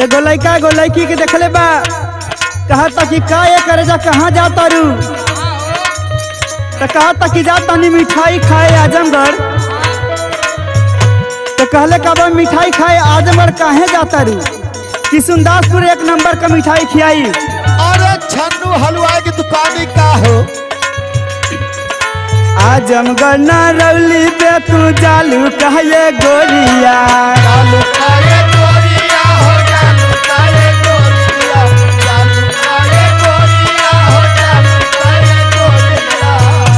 एगो लड़का एगो लड़की के देखले बा कहा था कि का ये करे जा कहाँ जाता रू तो कहा था कि जा तनी मिठाई खाए आजमगढ़ तो कहले का बा मिठाई खाए आजमगढ़ काहे जाता रू किशुनदासपुर एक नंबर का मिठाई खियाई अरे छन्नू हलवाई की दुकानी का हो आजमगढ़ ना रौली पे तू जालू कहे गोरिया चालू करे गोरिया हो चालू करे गोरिया चालू करे गोरिया हो चालू करे गोरिया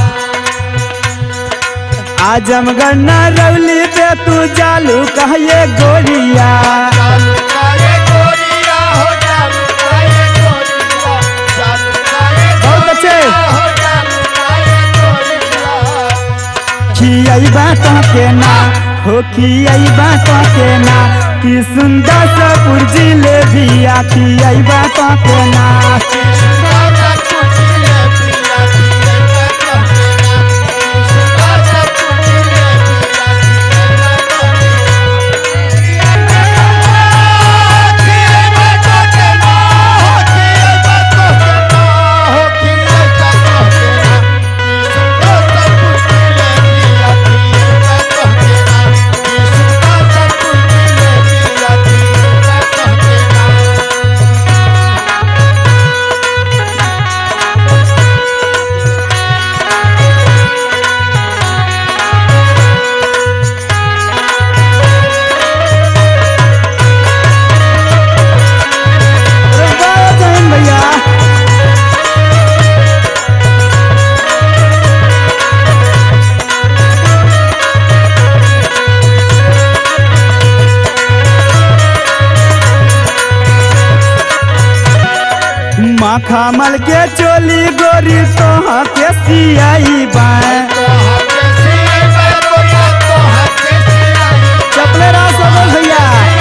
आजमगढ़ ना रौली पे तू जालू कहे गोरिया चालू करे गोरिया हो चालू करे गोरिया चालू करे बहुत अच्छे। गोरिया हो चालू करे गोरिया खियाई बातों के ना हो खियाई बातों के ना कि सुंदर सपुर जिलेबिया खियाई बातों के ना अरे वाह जैन भैया माखा मल के चोली गोरी तोहा के सियाई बाएं चपले रहा सब भैया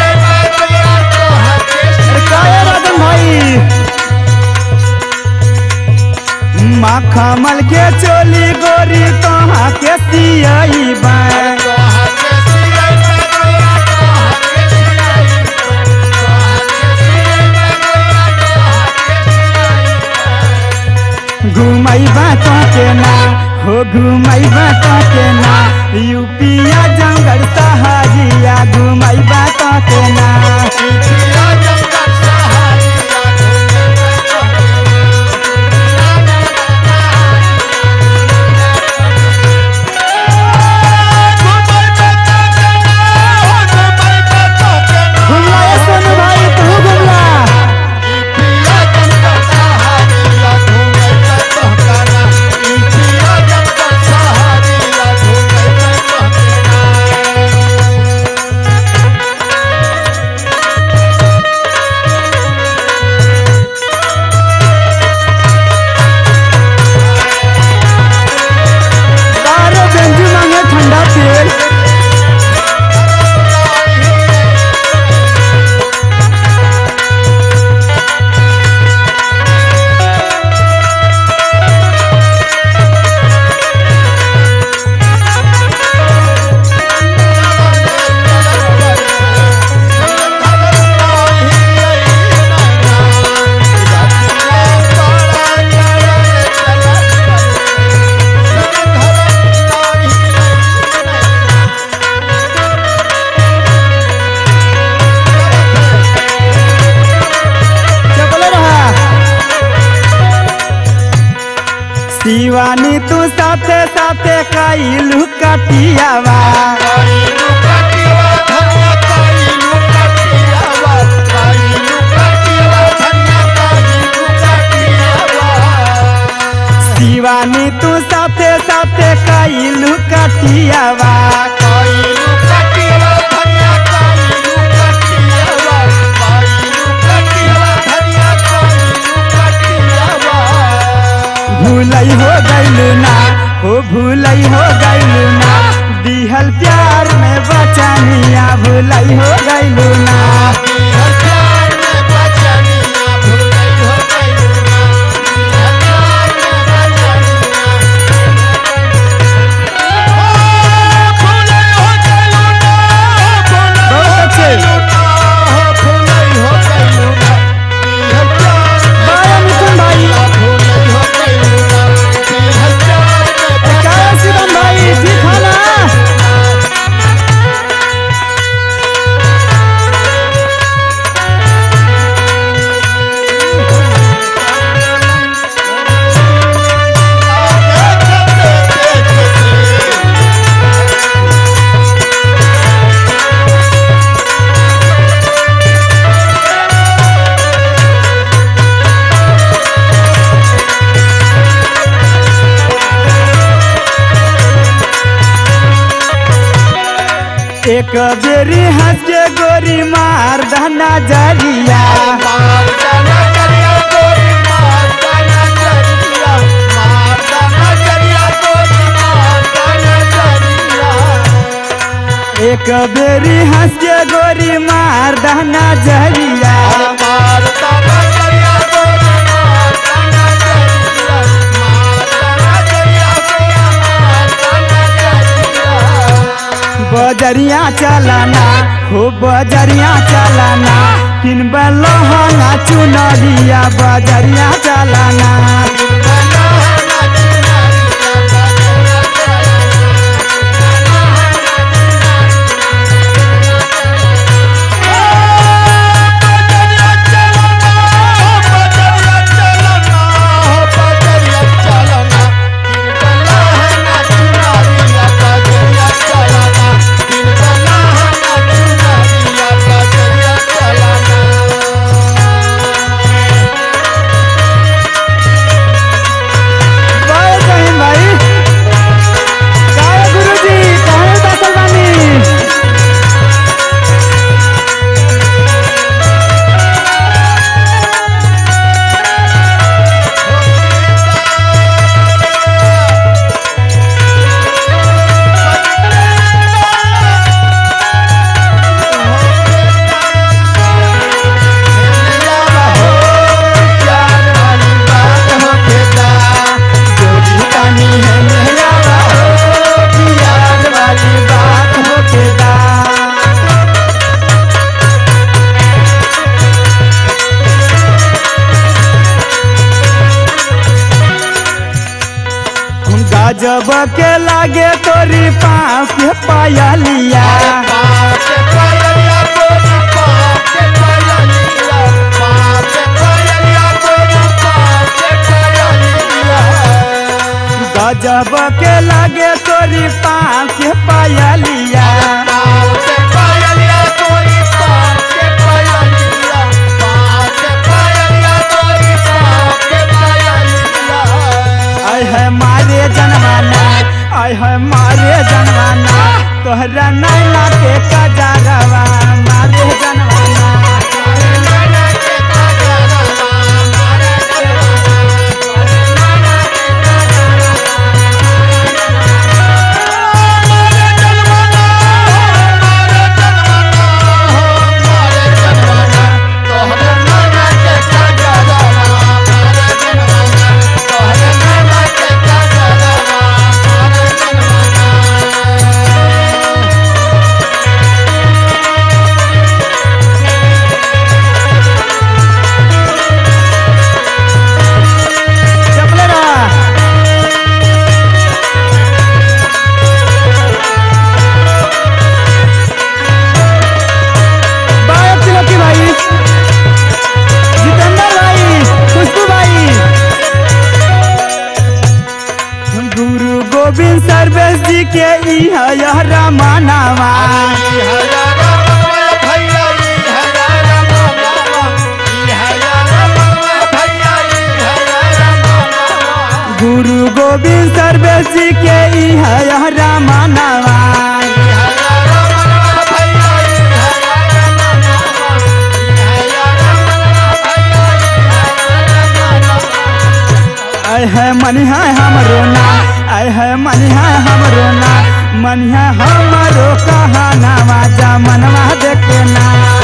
अरे काहे राजन भाई माखा मल के चोली गोरी तोहा के सियाई बाएं घुमई बातों के ना हो घुमई बातों के ना यूपिया जंगल सहारिया घुमई बातों के ना घुमला ये सोनू भाई तू घुमला बारो गंजू मांगे ठंडा तेल चपले रहा शिवानी तू साथे साथे काइलू कटियावा शिवानी तू साथे साथे काइलू कटियावा भूलई हो गइलू ना हो भूलई हो गइलू ना दिहल प्यार में बचानिया भूलई हो गइलू ना बहुत अच्छे एक बेरी हंस के गोरी मार दहना जरिया मार जाना करिया गोरी मार जाना करिया मार जाना करिया गोरी मार जाना करिया एक बेरी हंस के गोरी मार दहना जरिया मार जाना करिया गोरी मार जाना करिया मार जाना करिया गोरी मार जाना करिया बजरिया चलाना हो बजरिया चलाना किन लहंगा चुनरिया बजरिया चलाना जय जहीन भाई काय गुरुजी कहे बैठल बानी पानी है मेरा हो प्यार वाली बात हो केदा गजब के लागे तोरी पाँव के पायलिया गजब के लागे तोरी पाँव के पायलिया आय है मारे जनवाना आय है मारे जनवाना तोहरा नैना के कजरवा मारे जनवाना चपले रहा बाय तिलकी भाई जितेंद्र भाई खुशबू भाई गुरु गोविंद सर्वेश जी के ई है यह रामानावा गुरु गोविंद सर्वेश जी के ई है यह रामानावा आय है मनिहा हमरो ना आय है मनिहा हमरो ना मनिहा हमरो कहानावा जा मनवा देखे ना